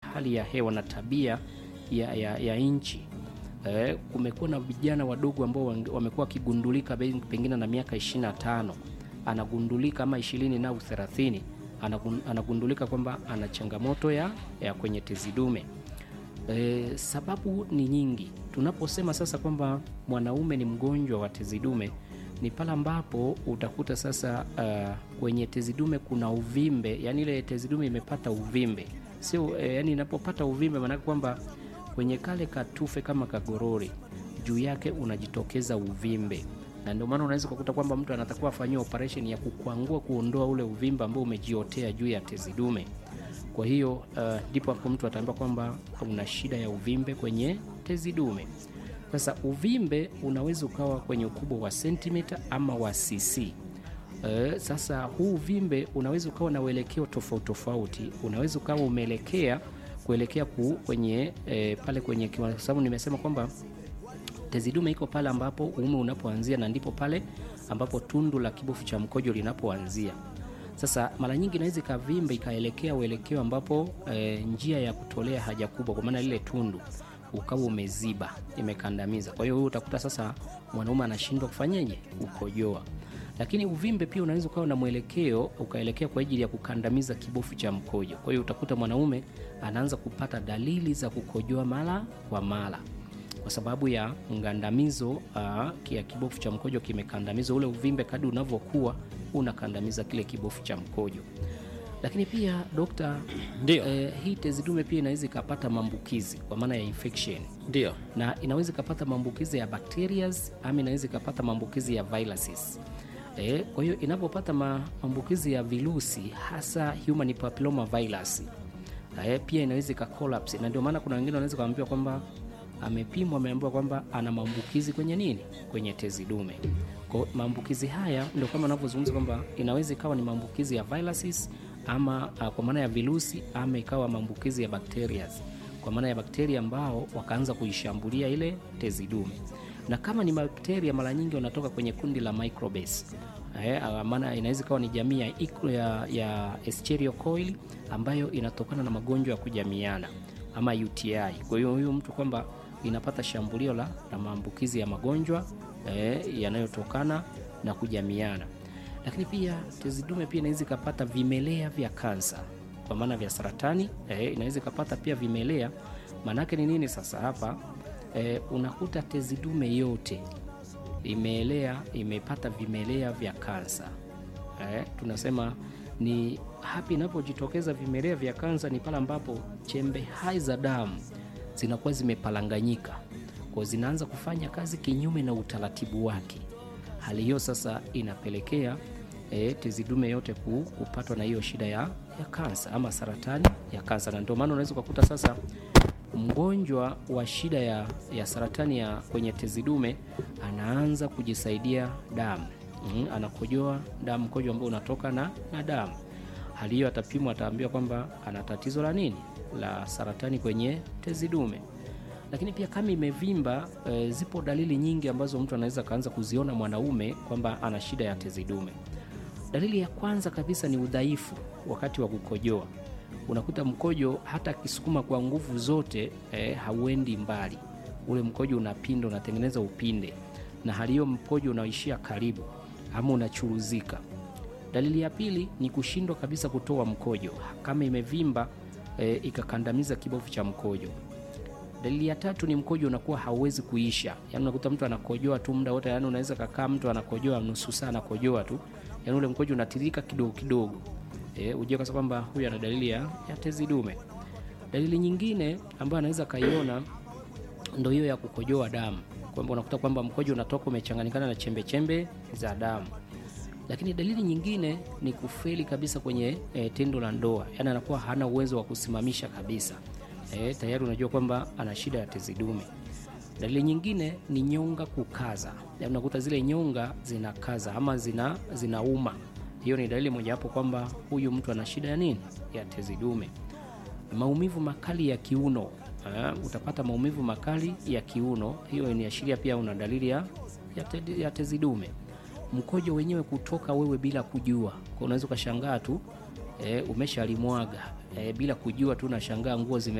hali ya hewa na tabia ya, ya, ya nchi eh, kumekuwa na vijana wadogo ambao wange- wamekuwa wakigundulika be- pengine na miaka 25 anagundulika ama 20 au 30 anagun- anagundulika kwamba ana changamoto ya, ya kwenye tezi dume. E, sababu ni nyingi. Tunaposema sasa kwamba mwanaume ni mgonjwa wa tezi dume ni pale ambapo utakuta sasa uh, kwenye tezi dume kuna uvimbe, yani ile tezi dume imepata uvimbe, sio e, yani inapopata uvimbe maanake kwamba kwenye kale katufe kama kagorori juu yake unajitokeza uvimbe, na ndio maana unaweza kukuta kwamba mtu anatakiwa afanyiwe operation ya kukwangua, kuondoa ule uvimbe ambao umejiotea juu ya tezi dume. Kwa hiyo uh, ndipo hapo mtu ataambiwa kwamba una shida ya uvimbe kwenye tezi dume. Sasa uvimbe unaweza ukawa kwenye ukubwa wa sentimita ama wa cc. Uh, sasa huu uvimbe unaweza ukawa na uelekeo tofauti tofauti, unaweza ukawa umeelekea kuelekea ku, kwenye eh, pale kwenye kiwa- kwa sababu nimesema kwamba tezi dume iko pale ambapo uume unapoanzia na ndipo pale ambapo tundu la kibofu cha mkojo linapoanzia. Sasa mara nyingi inaweza ikavimba ikaelekea uelekeo ambapo e, njia ya kutolea haja kubwa, kwa maana lile tundu ukawa umeziba, imekandamiza. Kwa hiyo huyu utakuta sasa mwanaume anashindwa kufanyaje, kukojoa. Lakini uvimbe pia unaweza ukawa na mwelekeo ukaelekea kwa ajili ya kukandamiza kibofu cha mkojo. Kwa hiyo utakuta mwanaume anaanza kupata dalili za kukojoa mara kwa mara kwa sababu ya mgandamizo uh, ya kibofu cha mkojo kimekandamizwa. Ule uvimbe kadi unavyokuwa unakandamiza kile kibofu cha mkojo. Lakini pia dokta, Ndio. eh, hii tezi dume pia inaweza ikapata maambukizi kwa maana ya infection, Ndio. na inaweza ikapata maambukizi ya bacterias ama inaweza ikapata maambukizi ya viruses. Eh, kwa hiyo inapopata ma- maambukizi ya virusi hasa human papilloma virus eh, pia inaweza ika collapse, na ndio maana kuna wengine wanaweza kuambiwa kwamba amepimwa, ameambiwa kwamba ana maambukizi kwenye nini, kwenye tezi dume. Kwa maambukizi haya ndio kama anavyozungumza kwamba inaweza ikawa ni maambukizi ya viruses ama uh, kwa maana ya virusi ama ikawa maambukizi ya bacterias kwa maana ya bakteria ambao wakaanza kuishambulia ile tezi dume, na kama ni bakteria mara nyingi wanatoka kwenye kundi la microbes. Eh, ah, maana inaweza ikawa ni jamii ya, iko- ya, ya Escherichia coli ambayo inatokana na magonjwa ya kujamiana ama UTI. Kwa hiyo huyu mtu kwamba inapata shambulio la, la maambukizi ya magonjwa eh, yanayotokana na kujamiana, lakini pia tezi dume pia inaweza ikapata vimelea vya kansa kwa maana vya saratani eh, inaweza ikapata pia vimelea. Maanake ni nini sasa hapa? Eh, unakuta tezi dume yote imeelea imepata vimelea vya kansa eh, tunasema ni hapa inapojitokeza vimelea vya kansa ni pale ambapo chembe hai za damu zinakuwa zimepalanganyika kwa zinaanza kufanya kazi kinyume na utaratibu wake. Hali hiyo sasa inapelekea e, tezi dume yote ku- kupatwa na hiyo shida ya, ya kansa ama saratani ya kansa, na ndio maana unaweza ukakuta sasa mgonjwa wa shida ya, ya saratani ya kwenye tezi dume anaanza kujisaidia damu mm, anakojoa damu, mkojo ambao unatoka na, na damu. Hali hiyo atapimwa, ataambiwa kwamba ana tatizo la nini, la saratani kwenye tezi dume. Lakini pia kama imevimba e, zipo dalili nyingi ambazo mtu anaweza kaanza kuziona mwanaume kwamba ana shida ya tezi dume. Dalili ya kwanza kabisa ni udhaifu wakati wa kukojoa. Unakuta mkojo hata akisukuma kwa nguvu zote eh, hauendi mbali, ule mkojo unapinda, unatengeneza upinde, na hali hiyo mkojo unaishia karibu ama unachuruzika. Dalili ya pili ni kushindwa kabisa kutoa mkojo kama imevimba eh, ikakandamiza kibofu cha mkojo. Dalili ya tatu ni mkojo unakuwa hauwezi kuisha, yaani unakuta mtu anakojoa tu muda wote, yaani unaweza kakaa mtu anakojoa nusu saa anakojoa tu, yaani ule mkojo unatiririka kidogo kidogo, e, ujue kasa kwamba huyu ana dalili ya, ya tezi dume. Dalili nyingine ambayo anaweza kaiona ndo hiyo ya kukojoa damu, kwamba unakuta kwamba mkojo unatoka umechanganyikana na chembe chembe za damu. Lakini dalili nyingine ni kufeli kabisa kwenye e, tendo la ndoa, yaani anakuwa hana uwezo wa kusimamisha kabisa. E, tayari unajua kwamba ana shida ya tezi dume. Dalili nyingine ni nyonga kukaza, yaani unakuta zile nyonga zinakaza ama zina zinauma. Hiyo ni dalili mojawapo kwamba huyu mtu ana shida ya nini, ya tezi dume. Maumivu makali ya kiuno eh, utapata maumivu makali ya kiuno, hiyo inaashiria pia una dalili ya, ya, te, ya tezi dume. Mkojo wenyewe kutoka wewe bila kujua, kwa unaweza ukashangaa tu eh, umeshalimwaga eh, bila kujua tu, unashangaa nguo zime